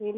ሄሎ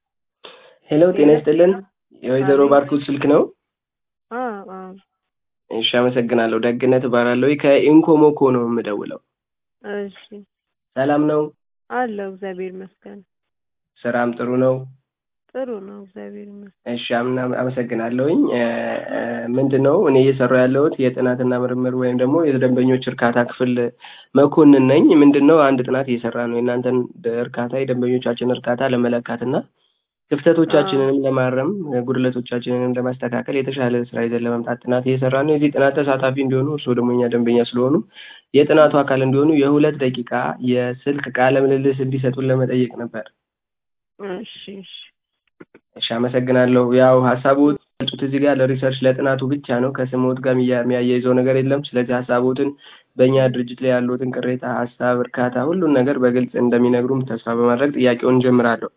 ሄሎ ጤና ይስጥልን። የወይዘሮ ባርኮት ስልክ ነው? አ አ እሺ አመሰግናለሁ። ደግነት እባላለሁ ከኢንኮሞኮ ነው የምደውለው። እሺ ሰላም ነው? አለው እግዚአብሔር ይመስገን። ስራም ጥሩ ነው? ጥሩ ነው እግዚአብሔር ይመስገን። እሺ አምና አመሰግናለሁኝ። ምንድን ነው እኔ እየሰራሁ ያለሁት የጥናትና ምርምር ወይም ደግሞ የደንበኞች እርካታ ክፍል መኮንን ነኝ። ምንድን ነው አንድ ጥናት እየሰራ ነው የእናንተን እርካታ የደንበኞቻችን እርካታ ለመለካትና ክፍተቶቻችንንም ለማረም ጉድለቶቻችንንም ለማስተካከል የተሻለ ስራ ይዘን ለመምጣት ጥናት እየሰራ ነው። የዚህ ጥናት ተሳታፊ እንዲሆኑ እርስዎ ደግሞ እኛ ደንበኛ ስለሆኑ የጥናቱ አካል እንዲሆኑ የሁለት ደቂቃ የስልክ ቃለ ምልልስ እንዲሰጡን ለመጠየቅ ነበር። እሺ እሺ እሺ አመሰግናለሁ። ያው ሀሳቡ ጡት እዚህ ጋር ለሪሰርች ለጥናቱ ብቻ ነው። ከስሞት ጋር የሚያያይዘው ነገር የለም። ስለዚህ ሀሳቦትን በእኛ ድርጅት ላይ ያሉትን ቅሬታ፣ ሀሳብ፣ እርካታ ሁሉን ነገር በግልጽ እንደሚነግሩም ተስፋ በማድረግ ጥያቄውን እንጀምራለሁ።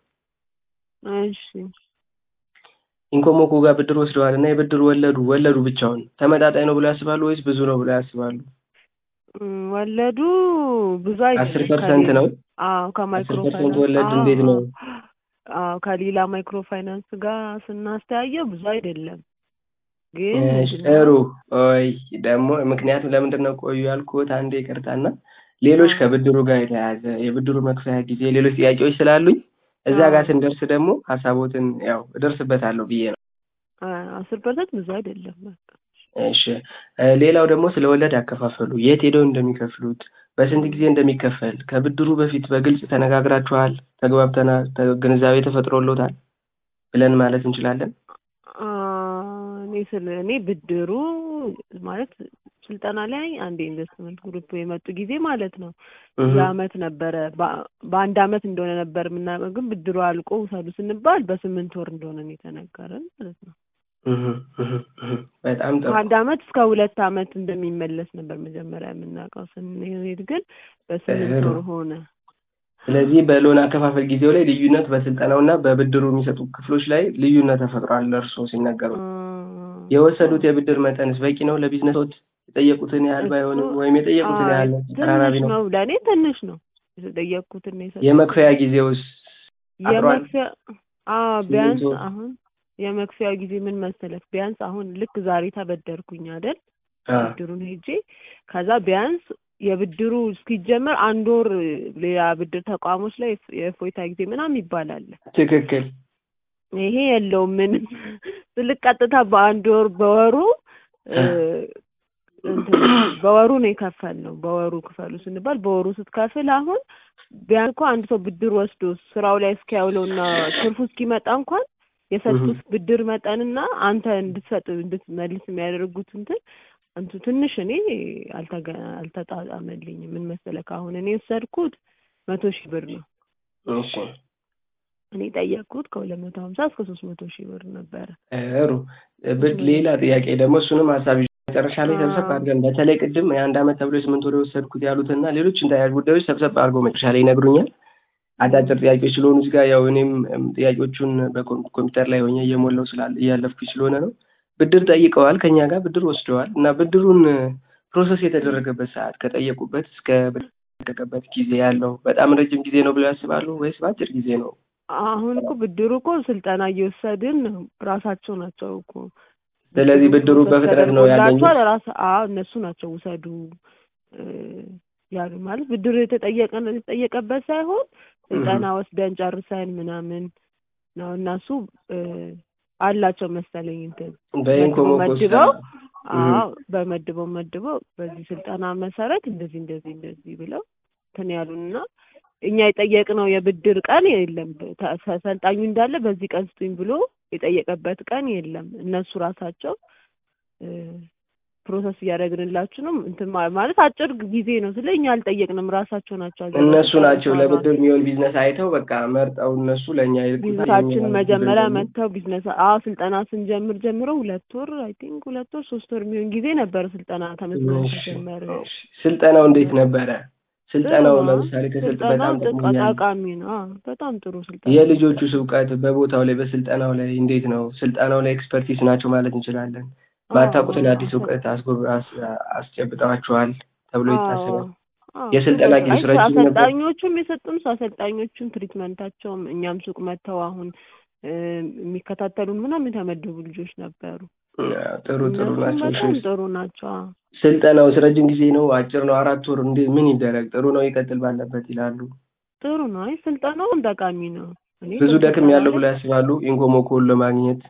እሺ ኢንኮሞኮ ጋር ብድር ወስደዋል እና የብድር ወለዱ ወለዱ ብቻውን ተመጣጣኝ ነው ብሎ ያስባሉ ወይስ ብዙ ነው ብሎ ያስባሉ? እም፣ ወለዱ ብዙ አስር አይደለም። ፐርሰንት ነው። አዎ ከማይክሮ አስር ፐርሰንት ፋይናንስ ወለድ አዎ፣ እንዴት ነው? አዎ ከሌላ ማይክሮ ፋይናንስ ጋር ስናስተያየው ብዙ አይደለም። ግን እሺ ምንድን ነው ጥሩ። ቆይ ደግሞ ምክንያቱም ለምንድን ነው ቆዩ ያልኩት አንዴ ይቅርታና ሌሎች አዎ ከብድሩ ጋር የተያያዘ የብድሩ መክፈያ ጊዜ ሌሎች ጥያቄዎች ስላሉኝ እዛ ጋር አዎ ስንደርስ ደግሞ ሀሳቦትን ያው እደርስበታለሁ ብዬ ነው። አስር ፐርሰንት ብዙ አይደለም። በቃ እሺ እ ሌላው ደግሞ ስለ ወለድ አከፋፈሉ የት ሄደው እንደሚከፍሉት በስንት ጊዜ እንደሚከፈል ከብድሩ በፊት በግልጽ ተነጋግራችኋል? ተግባብተናል? ተ- ግንዛቤ ተፈጥሮሎታል ብለን ማለት እንችላለን? አ፣ እኔ ስለ እኔ ብድሩ ማለት ስልጠና ላይ አንድ ኢንቨስትመንት ግሩፕ የመጡ ጊዜ ማለት ነው እህ የአመት ነበረ በ- በአንድ አመት እንደሆነ ነበር የምናውቀው፣ ግን ብድሩ አልቆ ውሰዱ ስንባል በስምንት ወር እንደሆነ ነው የተነገረን ማለት ነው። እህ እህ እህ በጣም ጥሩ። ከአንድ አመት እስከ ሁለት አመት እንደሚመለስ ነበር መጀመሪያ የምናውቀው። ስንሄድ ግን በስምንት ጥሩ። ወር ሆነ። ስለዚህ በሎን አከፋፈል ጊዜው ላይ ልዩነት በስልጠናውና በብድሩ የሚሰጡ ክፍሎች ላይ ልዩነት ተፈጥሯል። እርስዎ ሲናገሩ አ፣ የወሰዱት የብድር መጠንስ በቂ ነው ለቢዝነሶት? የጠየቁትን ያህል እሱ ባይሆንም ወይም የጠየቁትን አይ ያህል ተቀራራቢ ትንሽ ነው? ነው፣ ለእኔ ትንሽ ነው። የተጠየቅኩትን ነው የሰጠሁት። የመክፈያ ጊዜውስ አጥሯል? የመክፈያ አዎ ቢያንስ ስምንት ወር አሁን የመክፈያ ጊዜ ምን መሰለህ፣ ቢያንስ አሁን ልክ ዛሬ ተበደርኩኝ አይደል አ ብድሩን ሄጄ ከዛ ቢያንስ የብድሩ እስኪጀመር አንድ ወር ሌላ ብድር ተቋሞች ላይ የፍ- የእፎይታ ጊዜ ምናምን ይባላል። ትክክል። ይሄ የለውም ምንም ስልክ ቀጥታ በአንድ ወር በወሩ እ፣ እንትን በወሩ ነው የከፈልነው። በወሩ ክፈሉ ስንባል በወሩ ስትከፍል አሁን ቢያንስ እኮ አንድ ሰው ብድር ወስዶ ስራው ላይ እስኪያውለውና ትርፉ እስኪመጣ እንኳን የሰጡት ብድር መጠንና አንተ እንድትሰጥ እንድትመልስ የሚያደርጉት እንትን እንቱ ትንሽ እኔ አልተገ አልተጣጣመልኝም። ምን መሰለህ ከአሁን እኔ የወሰድኩት መቶ ሺህ ብር ነው። እሺ እኔ ጠየቅኩት ከሁለት መቶ ሀምሳ እስከ ሶስት መቶ ሺህ ብር ነበረ። ጥሩ። ብድ ሌላ ጥያቄ ደግሞ እሱንም ሀሳብ ይዤ መጨረሻ ላይ ሰብሰብ አዎ አድርገን በተለይ ቅድም የአንድ አመት ተብሎ የስምንት ወር የወሰድኩት ያሉትና ሌሎችን ተያያዥ ጉዳዮች ሰብሰብ አድርገው መጨረሻ ላይ ይነግሩኛል። አጫጭር ጥያቄዎች ስለሆኑ እዚህ ጋር ያው እኔም እም፣ ጥያቄዎቹን በኮምፒውተር ላይ ሆኜ እየሞላው ስላለ እያለፍኩኝ ስለሆነ ነው። ብድር ጠይቀዋል፣ ከኛ ጋር ብድር ወስደዋል እና ብድሩን ፕሮሰስ የተደረገበት ሰዓት ከጠየቁበት እስከ በተለቀቀበት ጊዜ ያለው በጣም ረጅም ጊዜ ነው ብለው ያስባሉ ወይስ በአጭር ጊዜ ነው? አሁን እኮ ብድሩ እኮ ስልጠና እየወሰድን ነው። ራሳቸው ናቸው እኮ ስለዚህ ብድሩ ብድሩ ፕሮሰስ በፍጥነት ነው ያገኙት? ተደርጎላቸዋል። ራስ አዎ እነሱ ናቸው ውሰዱ እ፣ ያሉ ማለት ብድሩ የተጠየቀ የተጠየቀበት ሳይሆን ስልጠና ወስደን ጨርሰን ምናምን ነው እነሱ እ፣ አላቸው መሰለኝ እንትን መድበው በኢንኮሞኮ መድበው እህ አዎ በመድበው መድበው በዚህ ስልጠና መሰረት እንደዚህ እንደዚህ እንደዚህ ብለው እንትን ያሉንና እኛ የጠየቅነው የብድር ቀን የለም። ተ- ሰልጣኙ እንዳለ በዚህ ቀን ስጡኝ ብሎ የጠየቀበት ቀን የለም። እነሱ ራሳቸው እ፣ ፕሮሰስ እያደረግንላችሁ ነው እንትን ማ- ማለት አጭር ጊዜ ነው ስለ እኛ አልጠየቅንም። ራሳቸው ናቸው እነሱ አዘጋጅተው ናቸው የሰሯት። ለብድር የሚሆን ቢዝነስ አይተው በቃ መርጠው እነሱ ለእኛ ይልኩታል። ቢዝነሳችን የኛ መጀመሪያ ደግሞ መጥተው ቢዝነስ አዎ ስልጠና ስንጀምር ጀምሮ ሁለት ወር አይ ቲንክ ሁለት ወር ሶስት ወር የሚሆን ጊዜ ነበር ስልጠና ተመዝግበን እሺ፣ ከጀመረ እሺ። ስልጠናው እንዴት ነበረ? ጥሩ ስልጠናው ነው። ለምሳሌ ከስልጥ ስልጠናው በጣም ጥቅ- ጠቅሞኛል። ጠቃሚ ነው። አዎ በጣም ጥሩ ስልጠና የልጆቹስ እውቀት በቦታው ላይ በስልጠናው ላይ እንዴት ነው? ስልጠናው ላይ ኤክስፐርቲስ ናቸው ማለት እንችላለን? አዎ ባታውቁትን አዎ አዲስ እውቀት አስጎብ አስ- አስጨብጠዋችኋል ተብሎ አዎ ይታሰባል። አዎ፣ የስልጠና ትክክል። ጊዜው አይ ረጅም ነበር? አሰልጣኞቹም የሰጡን አሰልጣኞቹም ትሪትመንታቸውም እኛም ሱቅ መጥተው አሁን እ፣ የሚከታተሉን ምናምን የተመደቡ ልጆች ነበሩ። አዎ፣ ጥሩ ጥሩ እነሱም ናቸው። እሺ በጣም ጥሩ ናቸው። አዎ። ስልጠናውስ ረጅም ጊዜ ነው አጭር ነው? አራት ወር እንዴ ምን ይደረግ? ጥሩ ነው ይቀጥል ባለበት ይላሉ። ጥሩ ነው። አይ ስልጠናውም ጠቃሚ ነው። እኔ ብዙ ደክም በስልጠናው ያለው ላይ ብለው ያስባሉ ኢንኮሞኮን ለማግኘት?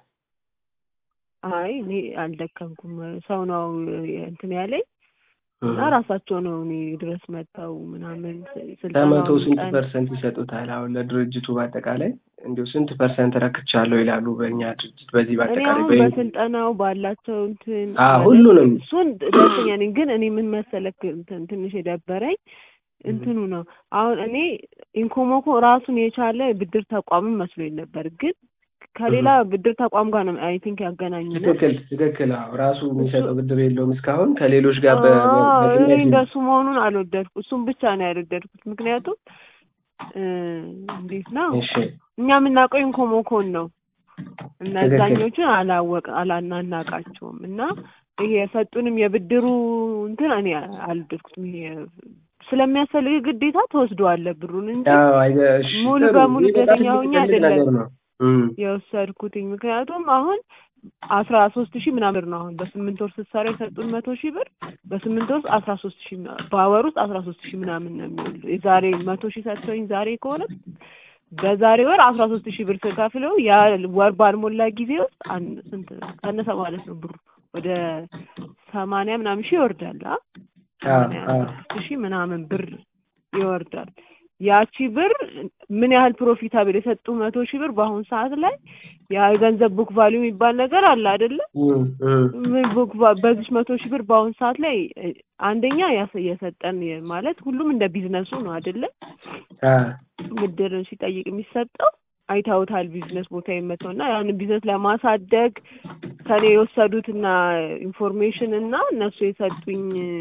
አይ እኔ አልደከምኩም። ሰው ነው እንትን ያለኝ እና እህ። ራሳቸው ነው እኔ ድረስ መጥተው ምናምን ስ- ከመቶ ስልጠናውን ስንት ቀን ፐርሰንት ይሰጡታል? አሁን ለድርጅቱ በአጠቃላይ እንዲሁ ስንት ፐርሰንት ረክቻለሁ ይላሉ? በእኛ ድርጅት በዚህ እኔ በአጠቃላይ አሁን በኢንኮ በስልጠናው ባላቸው እንትን አዎ ማለት ሁሉንም እሱን ደስተኛ ነኝ። ግን እኔ ምን መሰለክ እንትን ትንሽ የደበረኝ እንትኑ ነው። አሁን እኔ ኢንኮሞኮ ራሱን የቻለ ብድር ተቋምም መስሎኝ ነበር፣ ግን ከሌላ ብድር ተቋም ጋር ነው አይ ቲንክ ያገናኙና ትክክል ትክክል። አዎ ራሱ የሚሰጠው ብድር የለውም እስካሁን ከሌሎች ጋር በ- አዎ፣ እኔ በምክንያት እንደሱ መሆኑን አልወደድኩ። እሱም ብቻ ነው ያልወደድኩት። ምክንያቱም እ፣ እንዴት ነው እሺ እኛ የምናውቀው ኢንኮሞኮን ነው ትክክል እነዛኞቹን አላወቅ አላናናቃቸውም እና ይሄ የሰጡንም የብድሩ እንትን እኔ አልወደድኩትም። ይሄ ስለሚያስፈልግ ግዴታ ትወስደዋለህ ብሩን እንጂ አዎ አይደ- እሺ ሙሉ ጥሩ በሙሉ ይህ በጣም ደስተኛ ትልቅ ሆኜ ትልቅ አይደለም ነገር ነው። እም። የወሰድኩትኝ። ምክንያቱም አሁን አስራ ሶስት ሺህ ምናምን ብር ነው አሁን በስምንት ወር ስትሰራ የሰጡን መቶ ሺህ ብር በስምንት ወር ውስጥ አስራ ሶስት ሺህ ምና- በወር ውስጥ አስራ ሶስት ሺህ ምናምን ነው የሚወልዱ የዛሬ መቶ ሺህ ሰጥተውኝ ዛሬ ከሆነ በዛሬ ወር አስራ ሶስት ሺህ ብር ስከፍለው ያ ወር ባልሞላ ጊዜ ውስጥ አን- ስንት ቀነሰ ማለት ነው ብሩ ወደ ሰማንያ ምናምን ሺህ ይወርዳል አ አዎ ሰማንያ አዎ ስድስት ሺህ ምናምን ብር ይወርዳል። ያቺ ብር ምን ያህል ፕሮፊታብል የሰጡ መቶ ሺህ ብር በአሁኑ ሰዓት ላይ የገንዘብ ቡክ ቫሊዩ የሚባል ነገር አለ አይደለ? እም፣ እም። ምን ቡክ ቫ- በዚች መቶ ሺህ ብር በአሁኑ ሰዓት ላይ እ፣ አንደኛ ያሰ- የሰጠን የ- ማለት ሁሉም እንደ ቢዝነሱ ነው አይደለ? አዎ ብድርን ሲጠይቅ የሚሰጠው አይታውታል ቢዝነስ ቦታ የመተው እና ያንን ቢዝነስ ለማሳደግ ከኔ የወሰዱትና ኢንፎርሜሽን እና እነሱ የሰጡኝ እ፣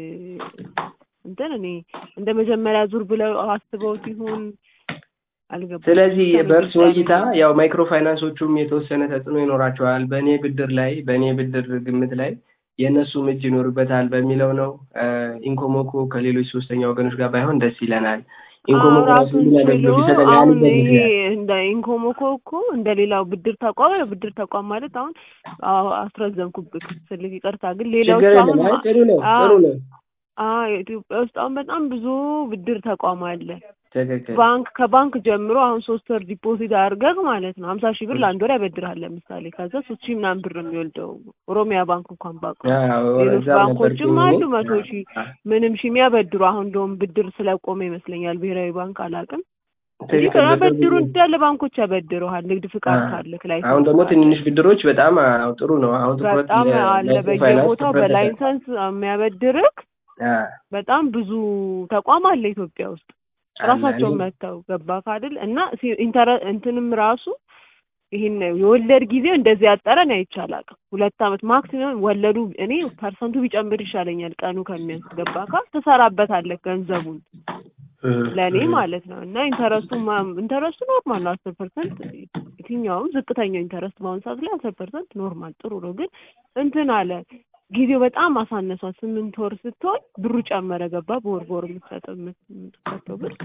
እንትን እኔ እንደ መጀመሪያ ዙር ብለው አስበውት ይሁን አልገባኝም። ስለዚህ ብቻ በእርሶ በግልጽ እይታ ያሉኝ ያው ማይክሮ ፋይናንሶቹም የተወሰነ ተጽዕኖ ይኖራቸዋል። በእኔ ብድር ላይ በእኔ ብድር ግምት ላይ የእነሱም እጅ ይኖርበታል በሚለው ነው። ኢንኮሞኮ ከሌሎች ሶስተኛ ወገኖች ጋር ባይሆን ደስ ይለናል። ኢንኮሞኮ ራሱ ራሱን ሁሉን ችሎ አገልግሎት ይሰጣል አሁን ያሉበት ይሄ ምክንያት እንደ ኢንኮሞኮ እኮ እንደ ሌላው ብድር ተቋም ብድር ተቋም ማለት አሁን አዎ አስረዘምኩብህ ስልክ ይቅርታ። ግን ሌላዎቹ ችግር አሁን የለም። አይ ማ- ጥሩ ነው አዎ ጥሩ ነው። አዎ ኢትዮጵያ ውስጥ አሁን በጣም ብዙ ብድር ተቋም አለ። ትክክል ባንክ ከባንክ ጀምሮ አሁን ሶስት ወር ዲፖዚት አድርገህ ማለት ነው ሀምሳ ሺህ ብር ለአንድ ወር ያበድርሃል ለምሳሌ። ከዛ ሶስት ሺህ ምናምን ብር ነው የሚወልደው ኦሮሚያ ባንክ እንኳን ባውቀው። አዎ ሌሎች እዛም ባንኮችም ነበርኩኝ አሉ እኔ። መቶ ሺህ ምንም ሺህ የሚያበድሩ አሁን እንደውም ብድር ስለቆመ ይመስለኛል ብሔራዊ ባንክ አላውቅም እንጂ ትክክል ያበድሩ በቅርቡ እንዳለ ባንኮች ያበድረዋል። ንግድ ፍቃድ አዎ። ካለክ አሁን ላይሰንስ ደግሞ ካለ ትንንሽ ብድሮች በጣም አዎ ጥሩ ነው። አሁን ትኩረት በጣም አለ ለማይክሮ ፋይናንስ በየቦታው ትኩረት ተሰጥቷል። በላይሰንስ የሚያበድርክ አዎ በጣም ብዙ ተቋም አለ ኢትዮጵያ ውስጥ አለ ራሳቸውን እኔ መጥተው ገባክ አይደል? እና ሲ- ኢንተረ እንትንም ራሱ ይሄን የወለድ ጊዜው እንደዚህ ያጠረን አይቻላል። ሁለት አመት ማክሲመም ወለዱ እኔ ፐርሰንቱ ቢጨምር ይሻለኛል ቀኑ ከሚያንስ ገባካ ትሰራበታለህ ገንዘቡን ለእኔ ማለት ነው። እና ኢንተረስቱ ኢንተረስቱ ኖርማል ነው አስር ፐርሰንት የትኛውም ዝቅተኛው ኢንተረስት በአሁኑ ሰዓት ላይ አስር ፐርሰንት ኖርማል ጥሩ ነው። ግን እንትን አለ ጊዜው በጣም አሳነሷል። ስምንት ወር ስትሆን ብሩ ጨመረ ገባ በወር በወር የምትሰጠው የምትከተው ብር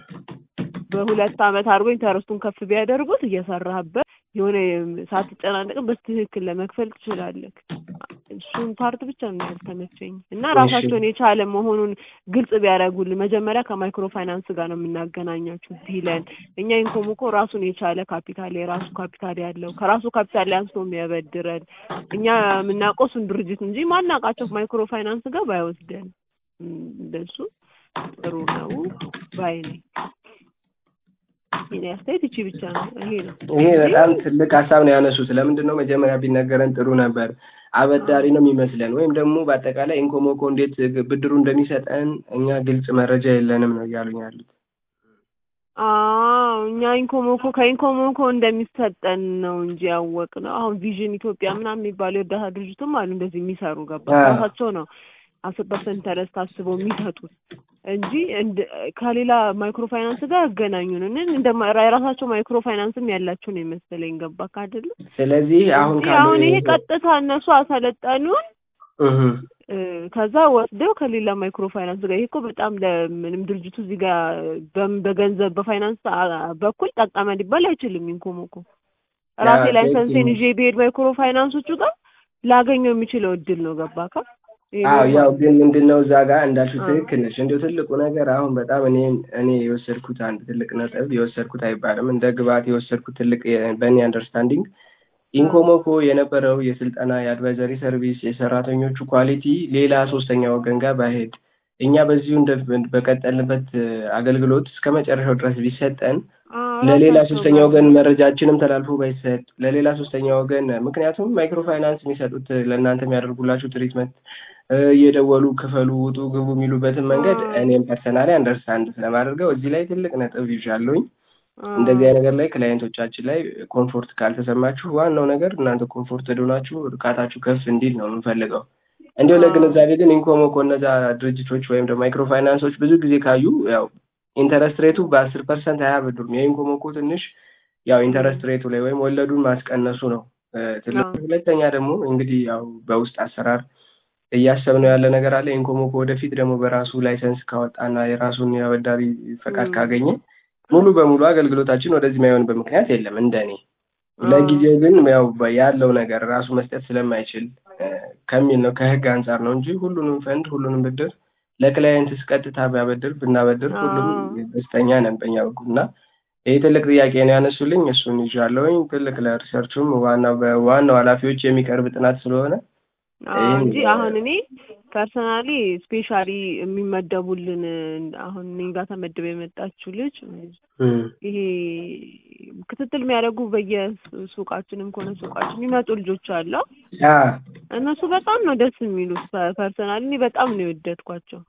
በሁለት አመት አድርጎ ኢንተረስቱን ከፍ ቢያደርጉት እየሰራህበት የሆነ ሳትጨናነቅም በትክክል ለመክፈል ትችላለህ። እሱን ፓርት ብቻ ነው ያልተመቸኝ እና ራሳቸውን የቻለ መሆኑን ግልጽ ቢያደርጉልን መጀመሪያ ከማይክሮ ፋይናንስ ጋር ነው የምናገናኛችሁ ቢለን እኛ ኢንኮሞኮ ራሱን የቻለ ካፒታል የራሱ ካፒታል ያለው ከራሱ ካፒታል ላይ አንስቶ የሚያበድረን እኛ የምናውቀው እሱን ድርጅት እንጂ ማናውቃቸው ማይክሮ ፋይናንስ ጋር ባይወስደን እንደሱ ጥሩ ነው ባይ ነኝ። የኔ አስተያየት እቺ ብቻ ነው። ይሄ ነው። ይሄ በጣም ትልቅ ሀሳብ ነው ያነሱት። ለምንድን ነው መጀመሪያ ቢነገረን ጥሩ ነበር። አበዳሪ ነው የሚመስለን ወይም ደግሞ በአጠቃላይ ኢንኮሞኮ እንዴት ብድሩ እንደሚሰጠን እኛ ግልጽ መረጃ የለንም ነው እያሉኝ ያሉት። አዎ እኛ ኢንኮሞኮ ከኢንኮሞኮ እንደሚሰጠን ነው እንጂ ያወቅ ነው። አሁን ቪዥን ኢትዮጵያ ምናምን የሚባሉ የእርዳታ ድርጅትም አሉ እንደዚህ የሚሰሩ ገባ ራሳቸው ነው አስር ፐርሰንት ኢንተረስት አስበው የሚሰጡት እንጂ ከሌላ ማይክሮ ፋይናንስ ጋር ያገናኙን እንደ የራሳቸው ማይክሮ ፋይናንስም ያላቸው ነው የመሰለኝ። ገባ ካደለ ስለዚህ አሁን አሁን ይሄ ቀጥታ እነሱ አሰለጠኑን እህ እ፣ ከዛ ወስደው ከሌላ ማይክሮ ፋይናንስ ጋር ይሄ እኮ በጣም ለምንም ድርጅቱ እዚህ ጋር በም- በገንዘብ በፋይናንስ አ- በኩል ጠቀመ ሊባል አይችልም። ኢንኮም እኮ ራሴ ያ ላይሰንሴን ትክክል። ይዤ ብሄድ ማይክሮ ፋይናንሶቹ ጋር ላገኘው የሚችለው እድል ነው። ገባካ? ይሄ አዎ ኖርማል ያው ግን ምንድነው እዛ ጋር እንዳልሽው አዎ። ትክክል ነሽ። እንዲሁ ትልቁ ነገር አሁን በጣም እኔ እኔ የወሰድኩት አንድ ትልቅ ነጥብ የወሰድኩት አይባልም እንደ ግብዓት የወሰድኩት ትልቅ የ- በእኔ አንደርስታንዲንግ ኢንኮሞኮ የነበረው የስልጠና የአድቫይዘሪ ሰርቪስ የሰራተኞቹ ኳሊቲ ሌላ ሶስተኛ ወገን ጋር ባይሄድ እኛ በዚሁ እንደ በቀጠልንበት እ፣ አገልግሎት እስከ መጨረሻው ድረስ ቢሰጠን አዎ፣ ለሌላ ራሳቸው ሶስተኛ ጋር ወገን መረጃችንም ተላልፎ ባይሰጥ ለሌላ ሶስተኛ ወገን ምክንያቱም ማይክሮ ፋይናንስ የሚሰጡት ለእናንተ የሚያደርጉላችሁ ትሪትመንት እ፣ እየደወሉ ክፈሉ፣ ውጡ፣ ግቡ የሚሉበትን መንገድ አዎ፣ እኔም ፐርሰናሊ አንደርስታንድ ስለማደርገው እዚህ ላይ ትልቅ ነጥብ ይዣለሁኝ። አዎ፣ እንደዚህ አይነት ነገር ላይ ክላይንቶቻችን ላይ ኮምፎርት ካልተሰማችሁ ዋናው ነገር እናንተ ኮምፎርት ሆናችሁ እርካታችሁ ከፍ እንዲል ነው የምንፈልገው። እንዲሁ አዎ፣ ለግንዛቤ ግን ኢንኮሞኮ እነዛ ድርጅቶች ወይም ደግሞ ማይክሮ ፋይናንሶች ብዙ ጊዜ ካዩ ያው ኢንተረስት ሬቱ በአስር ፐርሰንት አያበድሩም። የኢንኮሞኮ ትንሽ ያው እም፣ ኢንተረስት ሬቱ ላይ ወይም ወለዱን ማስቀነሱ ነው እ፣ ትልቁ። አዎ፣ ሁለተኛ ደግሞ እንግዲህ ያው በውስጥ አሰራር እያሰብነው ያለ ነገር አለ። ኢንኮሞኮ ወደፊት ደግሞ በራሱ ላይሰንስ ካወጣና የራሱን የአበዳሪ ፈቃድ እም፣ ካገኘ ሙሉ በሙሉ አገልግሎታችን ወደዚህ የማይሆንበት ምክንያት የለም እንደኔ። አዎ፣ ለጊዜው ግን ያው በ- ያለው ነገር ራሱ መስጠት ስለማይችል እ፣ ከሚል ነው ከህግ አንጻር ነው እንጂ ሁሉንም ፈንድ ሁሉንም ብድር ለክላይንትስ ቀጥታ ቢያበድር ብናበድር ሁሉም አዎ፣ ደስተኛ ነን በእኛ በኩል እና ይህ ትልቅ ጥያቄ ነው ያነሱልኝ። እሱን ይዣለሁኝ። ትልቅ ለሪሰርቹም ዋናው በዋናው ኃላፊዎች የሚቀርብ ጥናት ስለሆነ አዎ ይህን እንጂ አሁን እኔ ፐርሰናሊ ስፔሻሊ የሚመደቡልን አሁን እኔ ጋር ተመድበ የመጣችው ልጅ እም፣ ይሄ ክትትል የሚያደርጉ በየሱቃችንም ከሆነ ሱቃችን የሚመጡ ልጆች አሉ። ያ እነሱ በጣም ነው ደስ የሚሉት። ፐርሰናሊ እኔ በጣም ነው የወደድኳቸው።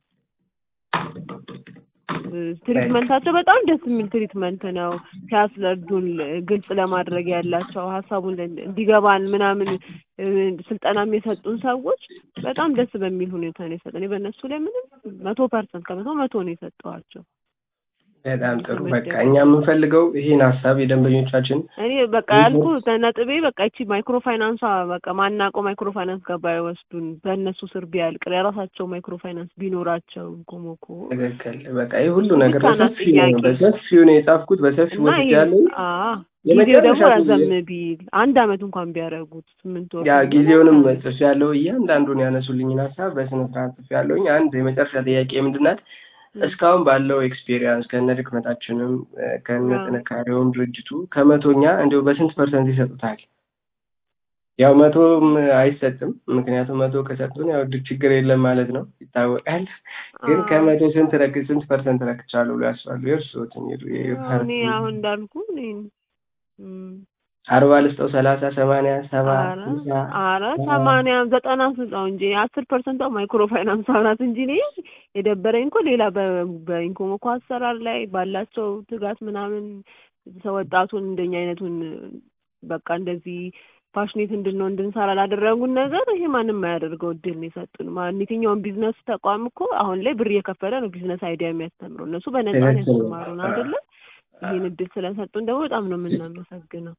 ትሪትመንታቸው በጣም ደስ የሚል ትሪትመንት ነው። ሲያስረዱን ግልጽ ለማድረግ ያላቸው ሀሳቡን እንዲገባን ምናምን እ፣ ስልጠናም የሰጡን ሰዎች በጣም ደስ በሚል ሁኔታ ነው የሰጠን። እኔ በእነሱ ላይ ምንም መቶ ፐርሰንት ከመቶ መቶ ነው የሰጠኋቸው። በጣም ጥሩ። በቃ የተመደቡ እኛ የምንፈልገው ይህን ሀሳብ የደንበኞቻችን እኔ በቃ ያልኩ ነጥቤ በቃ ይቺ ማይክሮ ፋይናንሷ በቃ ማናውቀው ማይክሮ ፋይናንስ ጋር ባይወስዱን በእነሱ ስር ቢያልቅ የራሳቸው ማይክሮ ፋይናንስ ቢኖራቸው ኮሞኮ ትክክል። በቃ ይህ ሁሉ ነገር ብቻ ናት በሰፊው ነው ጥያቄ በሰፊው ነው የጻፍኩት፣ በሰፊው እና ይሄ ወስጃለሁ። አዎ ጊዜው ደግሞ የመጨረሻ ረዘም ጊዜ ቢል አንድ አመት እንኳን ቢያደርጉት ስምንት ወር ያ ከሆነ ጊዜውንም አንድ አመት ጽፍ ያለው እያንዳንዱን ያነሱልኝን ሀሳብ በስነ ስርዓት ጽፍ ያለውኝ። አንድ የመጨረሻ ጥያቄ ምንድናት? ም፣ እስካሁን ባለው ኤክስፔሪየንስ ከነ ድክመታችንም እ፣ ከነ አዎ ጥንካሬውም ድርጅቱ ከመቶኛ እንዲሁ በስንት ፐርሰንት ይሰጡታል? ያው መቶም አይሰጥም። ምክንያቱም መቶ ከሰጡን ያው ድ- ችግር የለም ማለት ነው ይታወቃል። ግን አዎ ከመቶ ስንት ረክ ስንት ፐርሰንት ረክቻለሁ ብሎ ያስባሉ? የእርስዎትን የዱ- ያው እኔ የፓርቲ አሁን እንዳልኩ እኔ ም፣ አርባ ልስጠው፣ ሰላሳ ሰማንያ ሰባ አረ ስልሳ አረ ሰባ ሰማንያ ዘጠና ስልጣው እንጂ አስር ፐርሰንቷ ማይክሮ ፋይናንስ ናት እንጂ እኔ የደበረኝ እኮ ሌላ በ- በኢንኮሞኮ አሰራር ላይ ባላቸው ትጋት ምናምን ሰው ወጣቱን እንደኛ አይነቱን በቃ እንደዚህ ፓሽኔት እንድንሆን እንድንሰራ ላደረጉን ነገር ይሄ ማንም የማያደርገው እድል ነው የሰጡን። ማን የትኛውን ቢዝነስ ተቋም እኮ አሁን ላይ ብር እየከፈለ ነው ቢዝነስ አይዲያ የሚያስተምረው። እነሱ በነፃ ነው ትክክል ነው። ያስተማሩን አይደለ? ይህን እድል ስለሰጡን ደግሞ በጣም ነው የምናመሰግነው።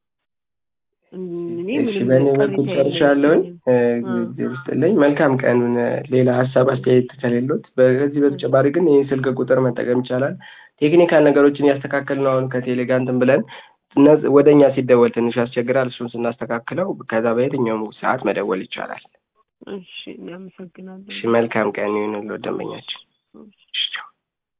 እኔ እሺ ምንም በእኔ በኩል ቅሬታ ጨርሻለሁኝ። የለብኝም። እ፣ አ ጊዜ ውስጥልኝ መልካም ቀን። ሌላ ሀሳብ አስተያየት ከሌሎት በዚህ በተጨማሪ ግን ይህ ስልክ ቁጥር መጠቀም ይቻላል። ቴክኒካል ነገሮችን ያስተካከል ነው አሁን ከቴሌ ጋር እንትን ብለን እነ- ወደ እኛ ሲደወል ትንሽ ያስቸግራል። እሱን ስናስተካክለው ከዛ በየትኛውም ሰዓት መደወል ይቻላል። እሺ፣ እኔ አመሰግናለሁ። እሺ መልካም ቀን ይሁንልዎት ደንበኛችን። እሺ። እሺ ቻው።